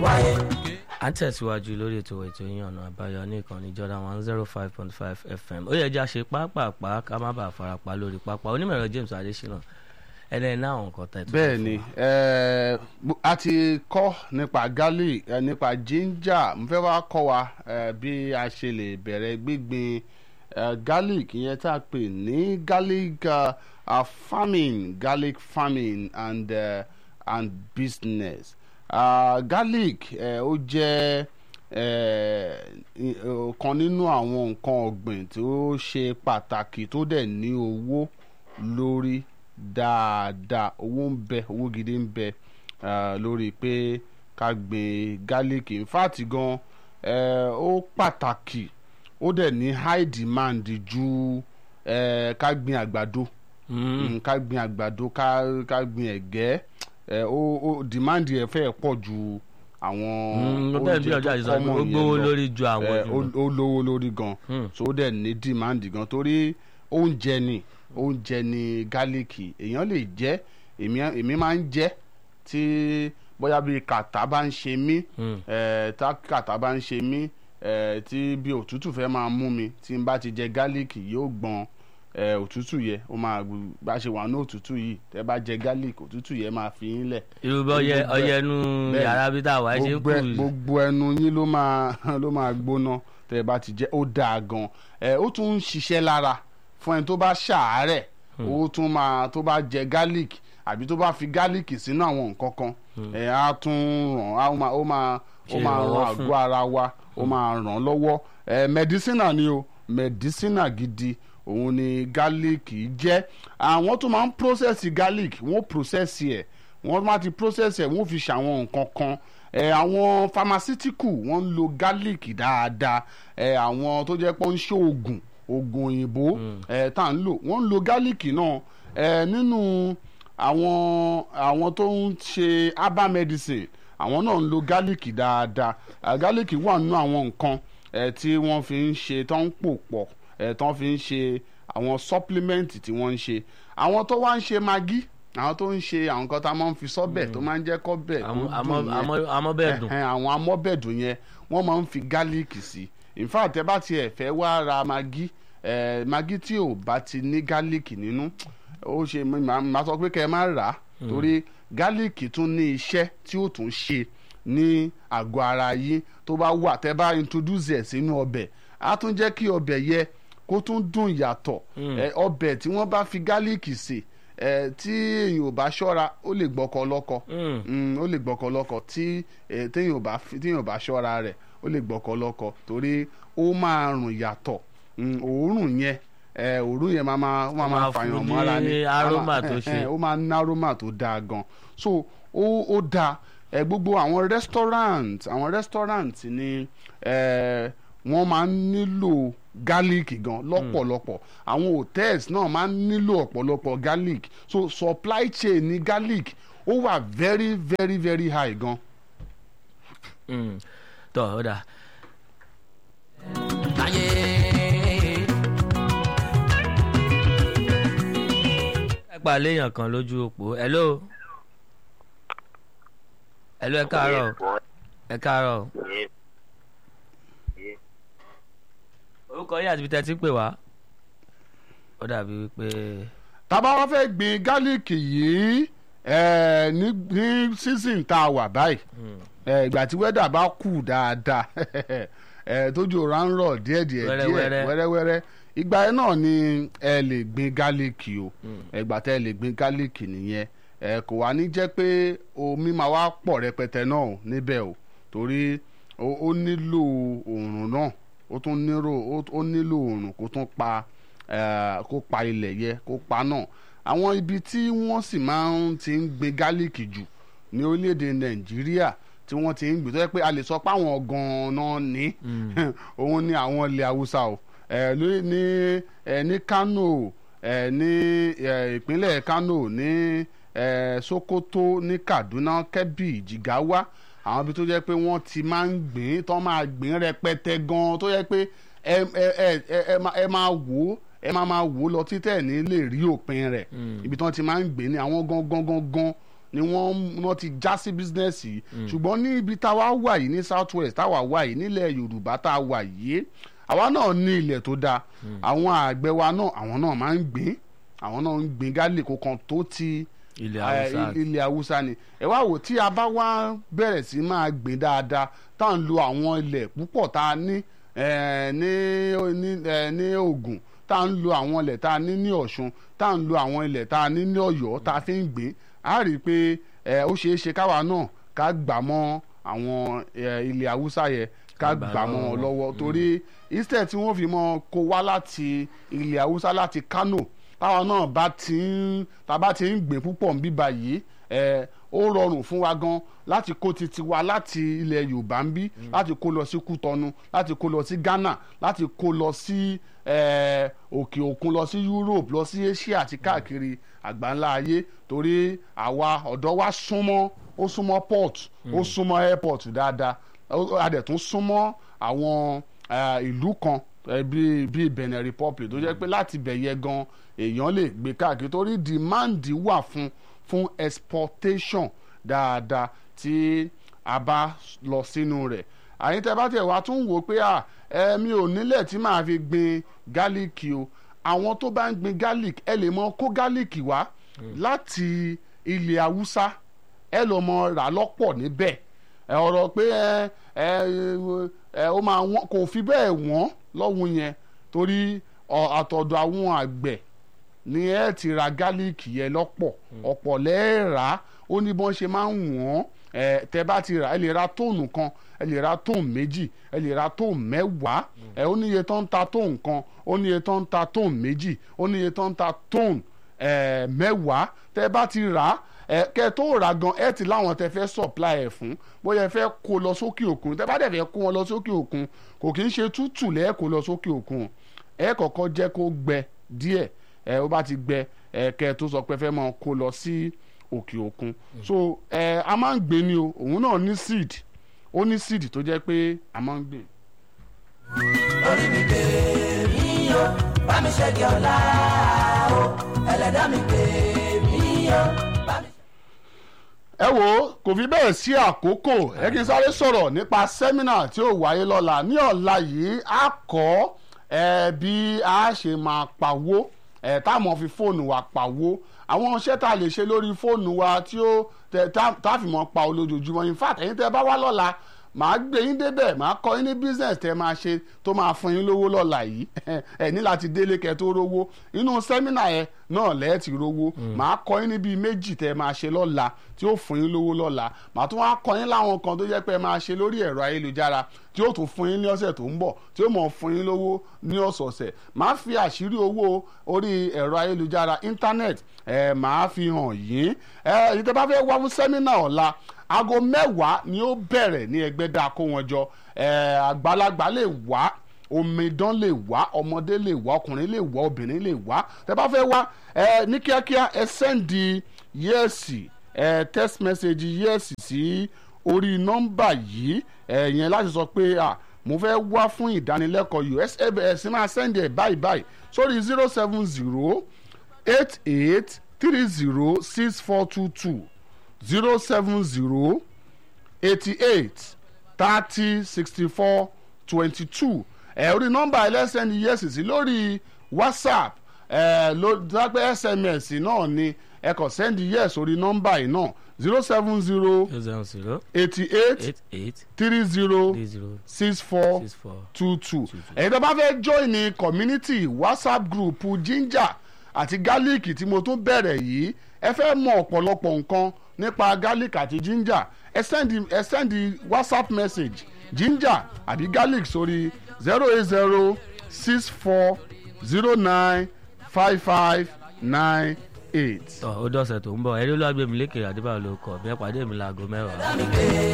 wáyé. à ń tẹ̀síwájú lórí ètò ètò yín ọ̀nà àbáyọ ní ìkànnì Jordan one zero five point five FM ó yẹ jẹ́ àṣẹ pápápá ká má bàa farapa lórí pápá onímọ̀ẹ̀rọ James Adésínà ẹni ẹ̀ náà nǹkan tẹ̀ tó bẹ́ẹ̀ ni eh, bu- a ti kọ́ nípa garlic eh, nípa ginger mo fẹ́ wá kọ́ wa eh, bí a ṣe lè bẹ̀rẹ̀ gbígbin eh, garlic ìyẹn tá a pè ní garlic uh, uh, farming garlic farming and, uh, and business uh, garlic eh, ó jẹ́ eh, i- ọ̀kan nínú àwọn nǹkan ọ̀gbìn tó ṣe pàtàkì tó dẹ̀ ní owó lórí dáadáa owó ń bẹ owó gidi ń bẹ ah, lórí pé ká gbin garlic in fact gan eh, ó pàtàkì ó dẹ̀ ní high demand ju eh, ká gbin àgbàdo Mm, ká gbin àgbàdo ká ká gbin ẹ̀gẹ́ eh, ó ó demand ẹ̀ fẹ́ pọ̀ ju àwọn bẹ́ẹ̀ bí ọjà ìsọ̀rọ̀ common ó yẹn gbówó lọ lórí ju àwọn ẹ, jù ó lọ. ó lówó lórí gan Hmm. so ó dẹ̀ ní demand gan torí oúnjẹ ni oúnjẹ ni gálíìkì èèyàn lè jẹ èmi èmi máa ń jẹ tí bóyá bí kàtá bá ń ṣe mí Hmm. ẹ, tá kàtá bá ń ṣe mí ẹ, tí bí òtútù fẹ́ máa mú mi tí n bá ti jẹ gálíìkì yóò gbọn ẹ, òtútù yẹ ó máa gbù- bá ṣe wà ní òtútù yìí tẹ bá jẹ gálíìkì òtútù yẹ máa fi yín lẹ̀ irú bí ọyẹ gbogbo ẹ- ọyẹ nu bẹ́ẹ̀ yàrá bí tá a wà ẹ ṣe ń gbogbo ẹ- kú gbogbo ẹnu yín ló máa ló máa gbóná tẹ ẹ bá ti jẹ ó dáa gan ẹ ó tún ń ṣiṣẹ́ lára fún ẹni tó bá ṣàárẹ̀ ó tún máa tó bá jẹ garlic àbí tó bá fi garlic sínú àwọn nǹkan kan ẹ á tún ràn á ó máa ó máa ó Ṣe máa ìrànwọ́ ran fún. àgọ́ ara wa ó máa ràn án lọ́wọ́ ẹ mẹdísínà ni o mẹdísínà gidi òun ni garlic jẹ́ àwọn tó máa ń process garlic wọ́n process ẹ̀ wọ́n máa ti process ẹ̀ wọ́n fi ṣàwọn nǹkan kan ẹ àwọn pharmaceutical wọ́n ń lo garlic dáadáa ẹ àwọn tó jẹ́ pé ó ń ṣe oògùn oògùn òyìnbó ẹ tá à ń lò wọ́n ń lo garlic náà ẹ nínú àwọn àwọn tó ń ṣe herbal medicine àwọn náà ń lo garlic dáadáa Ah, garlic wà nínú àwọn nǹkan ẹ tí wọ́n fi ń ṣe tó ń pò pọ̀ ẹ tó ń fi ń ṣe àwọn supplement tí wọ́n ń ṣe àwọn tó wá ń ṣe maggi àwọn tó ń ṣe àwọn nǹkan tá a máa ń fi sọ́bẹ̀ tó máa ń jẹ́ kọ́bẹ̀ tó Àmọ́- dùn àmọ́- yẹn àmọ́- àmọ́ bẹ́ẹ̀ dùn. ẹ̀hẹ́n, àwọn amọ́bẹ̀dùn yẹn wọ́n máa ń fi garlic sí in fact ẹ bá tiẹ̀ fẹ́ wá ra maggi eh, maggi tí ò bá ti ní garlic nínú ó ṣe màá màá sọ pé kẹ́ ẹ má rà á torí garlic tún ní iṣẹ́ tí ó tún ṣe ní àgọ́ ara yín tó bá wà tẹ́ bá introduce ẹ̀ sínú ọbẹ̀ á tún jẹ́ kí ọbẹ̀ yẹ kó tún dùn yàtọ̀ Eh, ọbẹ̀ tí wọ́n bá fi garlic sè eh, tí èèyàn ò bá ṣọ́ra ó lè gbọ́kọ lọ́kọ Mm. Mm, ó lè gbọ́kọ lọ́kọ tí eh, téèyàn ò bá fi- téèyàn ò bá ṣọ́ra rẹ̀ ó lè gbọ́kọ lọ́kọ torí ó máa rùn yàtọ̀ Mm, òórùn yẹn eh, òórùn yẹn máa máa ó máa máa máa fún fàyàn ní mọ́ra ni aroma Á máa- tó eh, ṣe. eh, ó máa ní aroma tó dáa gan so ó ó dáa eh, gbogbo àwọn restaurant àwọn restaurant ni eh, wọ́n máa ń nílò garlic gan lọ́pọ̀lọpọ̀ àwọn hotels náà máa ń nílò ọ̀pọ̀lọpọ̀ garlic so supply chain ní garlic ó wà very very very high gan. Mm. tọ́ ọ dà láyé. ẹ pa léèyàn kan lójú òpó hello hello ẹ káàárọ̀ ẹ káàárọ̀ orúkọ yìí àti ibi tẹ́ ti ń pè wá ó dàbí wípé tábà wá fẹ́ gbin garlic yìí eh, ní ní season tá a wà báyìí eh, ìgbà tí wẹ́dà bá kù dáadáa eh, tójú ọ̀rá ń rọ̀ díẹ̀díẹ̀ díẹ̀ Wẹ́rẹ́wẹ́rẹ́. wẹ́rẹ́wẹ́rẹ́ ìgbà yẹn náà ni ẹ lè gbin garlic o ìgbà tẹ́ ẹ lè gbin garlic nìyẹn ẹ kò wá ní jẹ́ pé omi máa wá pọ̀ rẹpẹtẹ náà o níbẹ̀ o torí ó ó nílò oòrùn náà ó tún nílò ó- ó nílò oòrùn kó tún pa eh, kó pa ilẹ̀ yẹ kó pa náà àwọn ibi tí wọ́n sì máa ń ti ń gbin garlic jù ní orílẹ̀-èdè nàìjíríà tí wọ́n ti ń gbìn tó yẹ pé a lè sọ pé àwọn gan-an ní òun ní àwọn ilẹ̀ haúsá o ẹ lórí ní ẹ ní kano ẹ ní ẹ ìpínlẹ̀ kano ní ẹ sokoto ní kaduna kebbi jigawa àwọn ibi tó jẹ́ pé wọ́n ti máa ń gbìn tó máa gbìn rẹpẹtẹ gan tó yẹ pé ẹ ẹ ẹ ẹ- ẹ máa- ẹ máa wò ó ẹ máa máa wò ó lọ títẹ̀ ní lè rí òpin rẹ̀ ibi tí wọ́n ti máa ń gbìn ní àwọn gangan gangan ni wọ́n wọ́n ti já sí bísínẹ́sì yìí ṣùgbọ́n ní ibi táwa wà yìí ní south west táwa wà yìí nílẹ̀ yorùbá tá a wà yìí àwa náà ní ilẹ̀ tó dáa àwọn àgbẹ̀ wa náà àwọn náà máa ń gbìn àwọn náà ń gbìn gálì kó kan tó ti ilẹ̀ eh, haúsá ilẹ̀ haúsá ni ẹ wá wò tí a bá wá bẹ̀rẹ̀ sí máa gbìn dáadáa tá à ń lo àwọn ilẹ̀ púpọ̀ tá a ní eh, ní ní eh, ní Ògùn tá à ń lo àwọn ilẹ̀ tá a ní ní Ọ̀ṣun tá à ń lo àwọn ilẹ̀ tá a ní ní Ọ̀yọ́ tá a fi ń gbìn á rí i pé eh, ó ṣeé ṣe káwa náà ká gbà mọ́ àwọn eh, ilẹ̀ haúsá yẹn ká Gbà gbà mọ́ lọ́wọ́ wọn wọn. lọ́wọ́ torí instead tí wọ́n fi mọ́ kó wá láti ilẹ̀ haúsá láti Kano táwọn náà bá ti ń tá a bá ti ń gbìn púpọ̀ ń bíbá yìí ẹ ó rọrùn fún wa gan láti kó titi wa láti ilẹ̀ Yorùbá ń bí láti kó lọ sí Kútọ́nù láti kó lọ sí Ghana láti kó lọ sí ẹ, òkè òkun lọ sí Europe lọ sí Asia àti káàkiri àgbáńlá ayé torí àwa ọ̀dọ́ wa súnmọ́ ó súnmọ́ port ó súnmọ́ airport dáadáa ó- a dẹ̀ tún súnmọ́ àwọn eh, ìlú kan eh, bíi bíi Benin Republic tó jẹ́ pé láti bẹ̀ yẹ gan èèyàn lè gbé káàkiri torí demand wà fún fún exportation dáadáa tí a bá lọ sínú rẹ̀ àyín tẹ́ bá tẹ̀ wá tún wò ó pé à ẹ mi ò nílẹ̀ tí màá fi gbin gálíìkì o àwọn tó bá ń gbin garlic ẹ lè mọ kó gálíìkì wá láti ilẹ̀ haúsá ẹ lọ mọ rà lọ́pọ̀ níbẹ̀ ẹ ọ̀rọ̀ pé ẹ ẹ ẹ ó máa wọ́n kò fi bẹ́ẹ̀ wọ́n lọ́hùn yẹn torí ọ, àtọ̀dọ̀ àwọn àgbẹ̀ ni ẹ ti ra gálíìkì yẹn lọ́pọ̀ ọ̀pọ̀ lẹ́ẹ̀rà ó ní bọ́n ṣe máa ń wọ́n ẹ tẹ bá ti rà ẹ lè ra tóònù kan ẹ lè ra tóònù méjì ẹ lè ra tóònù mẹ́wàá ẹ ó níye tó ń ta tóònù kan ó níye tó ń ta tóònù méjì ó níye tó ń ta tóònù ẹ mẹ́wàá tẹ bá ti rà á ẹ kẹ tó rà gan ẹ ti láwọn tẹ fẹ́ supply ẹ fún bóyá ẹ fẹ́ kó lọ sókè òkun tẹ bá dẹ̀ fẹ́ kó wọn lọ sókè òkun kò kì í ṣe tútù lẹ́ẹ̀ kó lọ sókè òkun ẹ kọ́kọ́ jẹ́ kó gbẹ díẹ̀ ẹ ó bá ti gbẹ ẹ kẹ tó sọ pé ẹ fẹ́ máa kó lọ sí òkè òkun so ẹ a máa ń gbé ni o òun náà ní seed ó ní seed tó jẹ́ pé a máa ń gbé. orí mi gbé mi yó bá mi ṣẹ́gi ọ̀la o ẹlẹ́dàá mi gbé mi yó bá mi. ẹ wo kò fi bẹ́ẹ̀ sí àkókò ẹ kí n sáré sọ̀rọ̀ nípa sẹ́mínà tí ó wáyé lọ́la ní ọ̀la yìí a kọ́ ẹ bí a ṣe máa pawó ẹ táwọn fi fóònù wa pawó àwọn iṣẹ́ tá a lè ṣe lórí fóònù wa tí ó tẹ tá tá a fi mọ́ pa olójoojúmọ́ in fact ẹ̀yin tẹ́ bá wá lọ́la màá gbé yín débẹ̀ màá kọ́ yín ní business tẹ́ máa ṣe tó máa fún yín lówó lọ́la yìí ẹ ní láti délé kẹ́ tó rówó inú sẹ́mínà yẹn náà lẹ́ẹ̀ ti rówó màá kọ́ yín ní bíi méjì tẹ́ máa ṣe lọ́la tí ó fún yín lówó lọ́la màá tún wá kọ́ yín láwọn kan tó jẹ́ pé ẹ máa ṣe lórí ẹ̀rọ ayélujára tí ó tún fún yín ní ọ̀sẹ̀ tó ń bọ̀ tí ó mọ̀ fún yín lówó ní ọ̀sọ̀ọ̀sẹ̀ màá fi àṣírí owó orí ẹ̀rọ ayélujára internet ẹ̀ màá fi hàn yín ẹ̀ èyí tẹ́ bá fẹ́ wá fún sẹ́mínà ọ̀la aago mẹ́wàá ni ó bẹ̀rẹ̀ ní ẹgbẹ́dá kó wọn jọ ẹ̀ àgbàlagbà lè wá omidan lè wá ọmọdé lè wá ọkùnrin lè wá obìnrin lè wá tẹ́ bá fẹ́ wá ẹ ní kíákíá ẹ sẹ́ndì yẹ́ẹ̀sì ẹ text message yẹ́ẹ̀sì sí orí nọ́mbà yìí ẹ yẹn láti sọ pé à mo fẹ́ wá fún ìdánilẹ́kọ̀ọ́ yìí ẹ ẹ sì máa sẹ́ndì ẹ̀ báyìí báyìí sórí zero seven zero eight eight three zero six four two two zero seven zero eighty-eight thirty sixty-four twenty-two ẹ orí nọ́mbà ẹlẹ́sẹ̀ ni yẹ́sì sí lórí whatsapp ẹ ló dápẹ́ sms náà ni ẹ kàn sẹ́ndì yẹ́sì orí nọ́mbà yìí náà zero seven zero zero seven zero eighty-eight eight eight three zero three zero six four six four. two two ẹ̀yin tó bá fẹ́ join ní community whatsapp group ginger àti garlic tí mo tún bẹ̀rẹ̀ yìí ẹ fẹ́ mọ ọ̀pọ̀lọpọ̀ nǹkan nípa garlic àti ginger ẹ send ẹ send whatsapp message ginger àbí garlic sórí zero eight zero six four zero nine five five nine eight. tọ́ ó dọ̀sẹ̀ tó ń bọ̀ ẹ̀rí olúwàgbẹ̀mí lékè àdébáyọ̀ ló kọ̀ bí ẹ pàdé mi láago mẹ́wàá. mi gbé